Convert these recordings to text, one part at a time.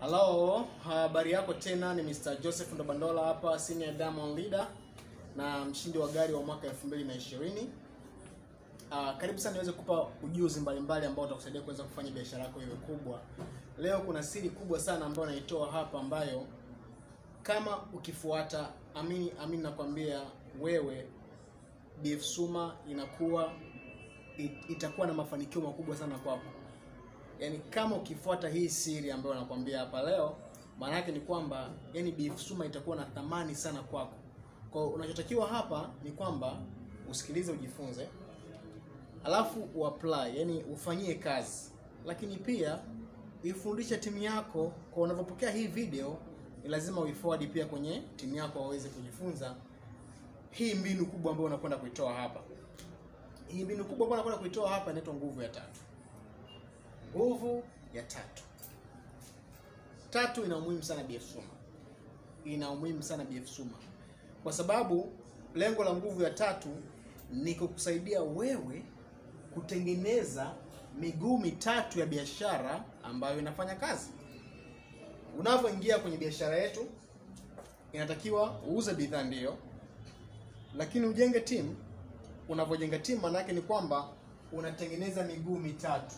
Hello, habari yako tena, ni Mr. Joseph Ndobandola hapa, senior diamond leader na mshindi wa gari wa mwaka 2020. Uh, karibu sana niweze kukupa ujuzi mbalimbali ambao utakusaidia kuweza kufanya biashara yako iwe kubwa. Leo kuna siri kubwa sana ambayo naitoa hapa ambayo kama ukifuata, amini amini nakwambia wewe BF Suma inakuwa it, itakuwa na mafanikio makubwa sana kwako. Yaani kama ukifuata hii siri ambayo nakwambia hapa leo, maana yake ni kwamba yani BF Suma itakuwa na thamani sana kwako. Kwa hiyo unachotakiwa hapa ni kwamba usikilize, ujifunze, alafu uapply, yani ufanyie kazi, lakini pia uifundishe timu yako. Kwa unavyopokea hii video, ni lazima uiforward pia kwenye timu yako waweze kujifunza hii mbinu kubwa ambayo unakwenda kuitoa hapa. Hii mbinu kubwa ambayo unakwenda kuitoa hapa inaitwa nguvu ya tatu. Nguvu ya tatu. Tatu ina umuhimu sana BF Suma, ina umuhimu sana BF Suma kwa sababu lengo la nguvu ya tatu ni kukusaidia wewe kutengeneza miguu mitatu ya biashara ambayo inafanya kazi. Unavyoingia kwenye biashara yetu, inatakiwa uuze bidhaa ndiyo, lakini ujenge timu. Unavyojenga timu, maana yake ni kwamba unatengeneza miguu mitatu.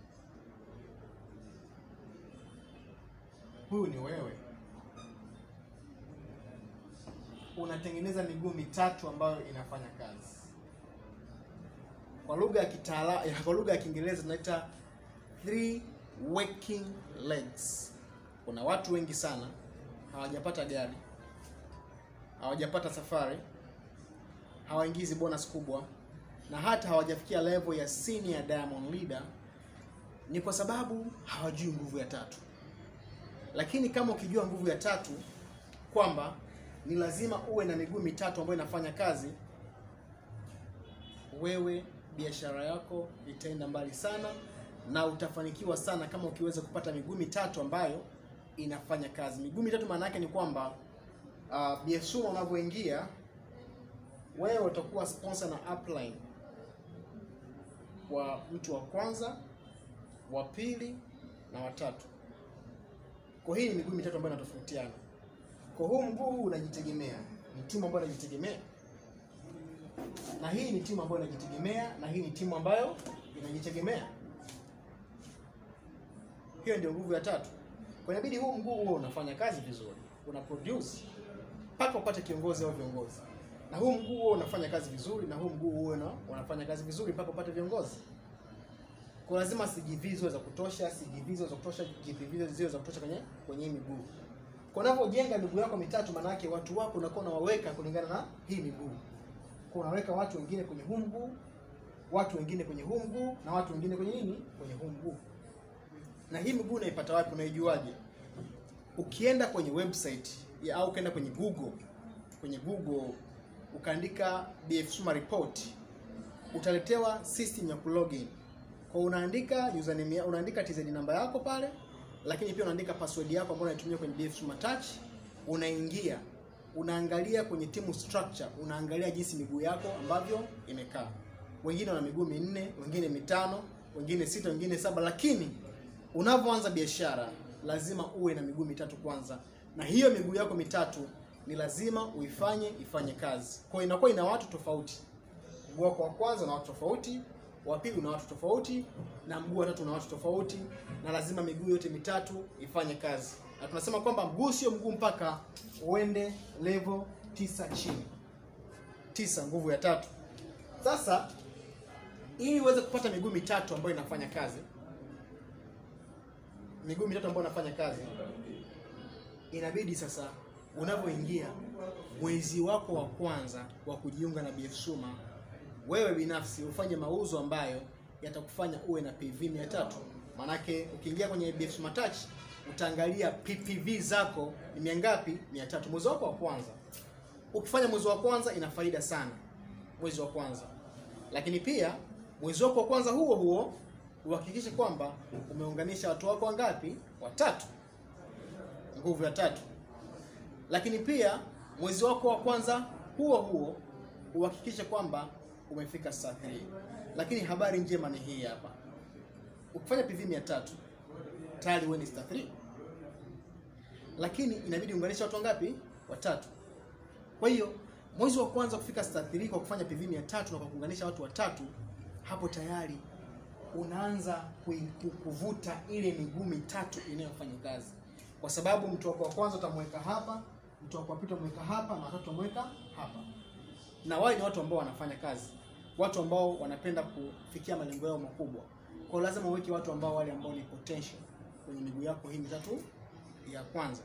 Huyu ni wewe, unatengeneza miguu mitatu ambayo inafanya kazi. Kwa lugha ya kitaalamu, kwa lugha ya Kiingereza tunaita three working legs. Kuna watu wengi sana hawajapata gari, hawajapata safari, hawaingizi bonus kubwa, na hata hawajafikia level ya senior diamond leader, ni kwa sababu hawajui nguvu ya tatu. Lakini kama ukijua nguvu ya tatu kwamba ni lazima uwe na miguu mitatu ambayo inafanya kazi, wewe biashara yako itaenda mbali sana na utafanikiwa sana kama ukiweza kupata miguu mitatu ambayo inafanya kazi. Miguu mitatu maana yake ni kwamba uh, BF Suma unavyoingia wewe utakuwa sponsor na upline wa mtu wa kwanza, wa pili na watatu. Kwa hii ni miguu mitatu ambayo inatofautiana. Kwa huu mguu unajitegemea, ni timu ambayo inajitegemea, na hii ni timu ambayo inajitegemea, na hii ni timu ambayo inajitegemea. Hiyo ndio nguvu ya tatu. Kwa inabidi huu mguu huo unafanya kazi vizuri, una produce mpaka upate kiongozi au viongozi, na huu mguu huo unafanya kazi vizuri, na huu mguu huo una- unafanya kazi vizuri mpaka upate viongozi. Kwa lazima CGV ziwe za kutosha, CGV ziwe za kutosha, GPV ziwe za kutosha kwenye kwenye hii miguu. Kwa unavyojenga miguu yako mitatu, maana yake watu wako unakuwa unawaweka kulingana na hii miguu. Kwa unaweka watu wengine kwenye huu mguu, watu wengine kwenye huu mguu na watu wengine kwenye nini? Kwenye huu mguu. Na hii miguu unaipata wapi? Unaijuaje? Ukienda kwenye website ya, au ukaenda kwenye Google, kwenye Google ukaandika BF Suma report, utaletewa system ya kulogin. Kwa unaandika username, ya- unaandika TZ namba yako pale, lakini pia unaandika password yako ambayo unaitumia kwenye BF Suma Touch. Unaingia, unaangalia kwenye team structure, unaangalia jinsi miguu yako ambavyo imekaa. Wengine wana miguu minne, wengine mitano, wengine sita, wengine saba, lakini unavyoanza biashara lazima uwe na miguu mitatu kwanza, na hiyo miguu yako mitatu ni lazima uifanye ifanye kazi. Kwa hiyo inakuwa ina watu tofauti. Mguu wako wa kwanza una watu tofauti, wa pili una watu tofauti, na mguu wa tatu una watu tofauti, na lazima miguu yote mitatu ifanye kazi. Na tunasema kwamba mguu sio mguu mpaka uende level tisa chini. Tisa, nguvu ya tatu. Sasa ili uweze kupata miguu mitatu ambayo inafanya kazi, miguu mitatu ambayo inafanya kazi, inabidi sasa unavyoingia mwezi wako wa kwanza wa kujiunga na BF Suma, wewe binafsi ufanye mauzo ambayo yatakufanya uwe na PV 300. Maanake ukiingia kwenye BF Suma Touch utaangalia PPV zako ni mia ngapi? 300 mwezi wako wa kwanza. Ukifanya mwezi wa kwanza ina faida sana mwezi wa kwanza, lakini pia mwezi wako wa kwanza huo huo uhakikishe kwamba umeunganisha watu wako wangapi? Watatu, nguvu ya tatu. Lakini pia mwezi wako wa kwanza huo huo uhakikishe kwamba umefika saa 3. Lakini habari njema ni hii hapa, ukifanya PV 300 tayari wewe ni star 3. lakini inabidi unganisha watu wangapi? Watatu. Kwa hiyo mwezi wa kwanza kufika star 3 kwa kufanya PV 300 na kwa kuunganisha watu watatu, hapo tayari unaanza kui- ku- kuvuta ile miguu mitatu inayofanya kazi, kwa sababu mtu wako wa kwanza utamweka hapa, mtu wako wa pili utamweka hapa, na watatu utamweka hapa. Na wale ni watu ambao wanafanya kazi, watu ambao wanapenda kufikia malengo yao makubwa. Kwa hiyo lazima uweke watu ambao wale ambao ni potential kwenye miguu yako hii mitatu ya kwanza.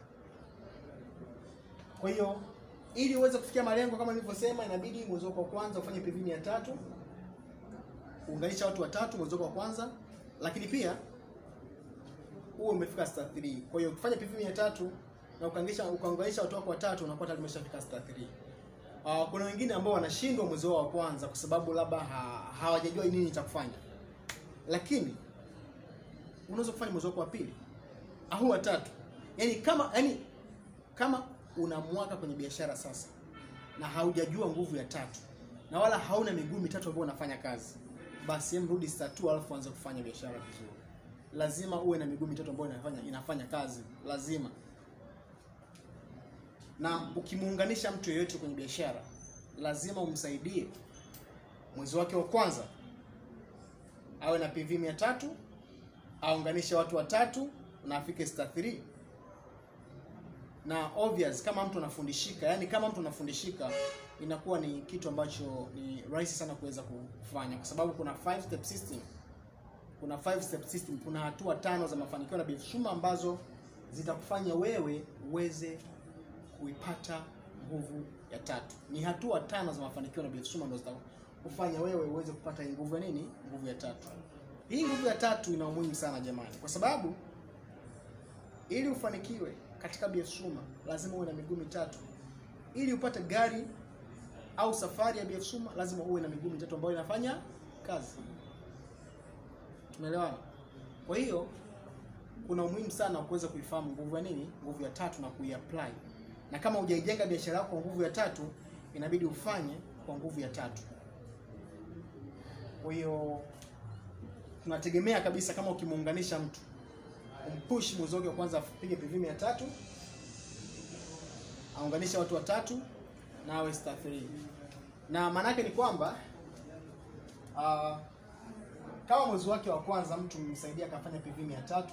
Kwa hiyo ili uweze kufikia malengo kama nilivyosema, inabidi mwezi wako wa kwanza ufanye PV mia tatu uunganisha watu watatu mwezi wako wa kwanza, lakini pia uwe umefika star 3. Kwa hiyo ukifanya PV mia tatu na ukaunganisha ukaunganisha watu wako watatu, unakuwa tayari umeshafika star 3. Uh, kuna wengine ambao wanashindwa mwezi wao wa kwanza kwa sababu labda ha, hawajajua nini cha kufanya, lakini unaweza kufanya mwezi wako wa pili au wa tatu. Yani kama yani kama una mwaka kwenye biashara sasa na haujajua nguvu ya tatu na wala hauna miguu mitatu ambayo unafanya kazi, basi hem rudi star 2 alafu anza kufanya biashara vizuri. Lazima uwe na miguu mitatu ambayo inafanya inafanya kazi, lazima. Na ukimuunganisha mtu yeyote kwenye biashara, lazima umsaidie mwezi wake wa kwanza awe na PV 300 aunganishe watu watatu na afike star 3 na obvious kama mtu anafundishika, yani kama mtu anafundishika inakuwa ni kitu ambacho ni rahisi sana kuweza kufanya, kwa sababu kuna five step system, kuna five step system, kuna hatua tano za mafanikio na biashara ambazo zitakufanya wewe uweze kuipata nguvu ya tatu. Ni hatua tano za mafanikio na biashara ambazo zitakufanya wewe uweze kupata hii nguvu ya nini? Nguvu ya tatu. Hii nguvu ya tatu ina umuhimu sana jamani, kwa sababu ili ufanikiwe katika biashara lazima uwe na miguu mitatu. Ili upate gari au safari ya biashara lazima uwe na miguu mitatu ambayo inafanya kazi. Tumeelewana? Kwa hiyo kuna umuhimu sana wa kuweza kuifahamu nguvu ya nini, nguvu ya tatu na kuiapply. Na kama hujaijenga biashara yako kwa nguvu ya tatu, inabidi ufanye kwa nguvu ya tatu. Kwa hiyo tunategemea kabisa kama ukimuunganisha mtu umpush mwezi wake wa kwanza apige PV 300 aunganishe watu watatu na awe star 3. Na maana yake ni kwamba uh, kama mwezi wake wa kwanza mtu msaidia akafanya PV 300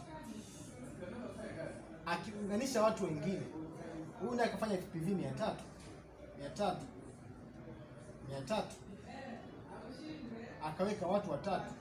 akiunganisha watu wengine, huyu naye akafanya PV 300 300 300 akaweka watu watatu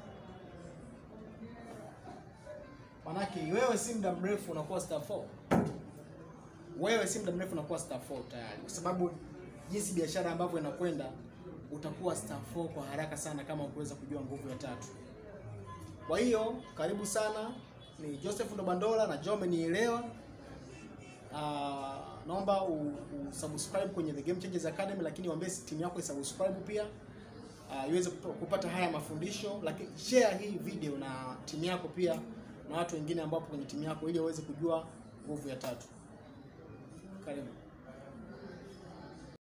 Manake wewe si muda mrefu unakuwa star 4. Wewe si muda mrefu unakuwa star 4 tayari, kwa sababu jinsi biashara ambavyo inakwenda utakuwa star 4 kwa haraka sana kama ukuweza kujua nguvu ya tatu. Kwa hiyo karibu sana, ni Joseph Ndobandola na Jome nielewa. Uh, naomba usubscribe kwenye The Game Changers Academy, lakini waambie timu yako isubscribe pia uh, iweze kupata haya mafundisho, lakini share hii video na timu yako pia na watu wengine ambao kwenye timu yako ili waweze kujua nguvu ya tatu. Karibu.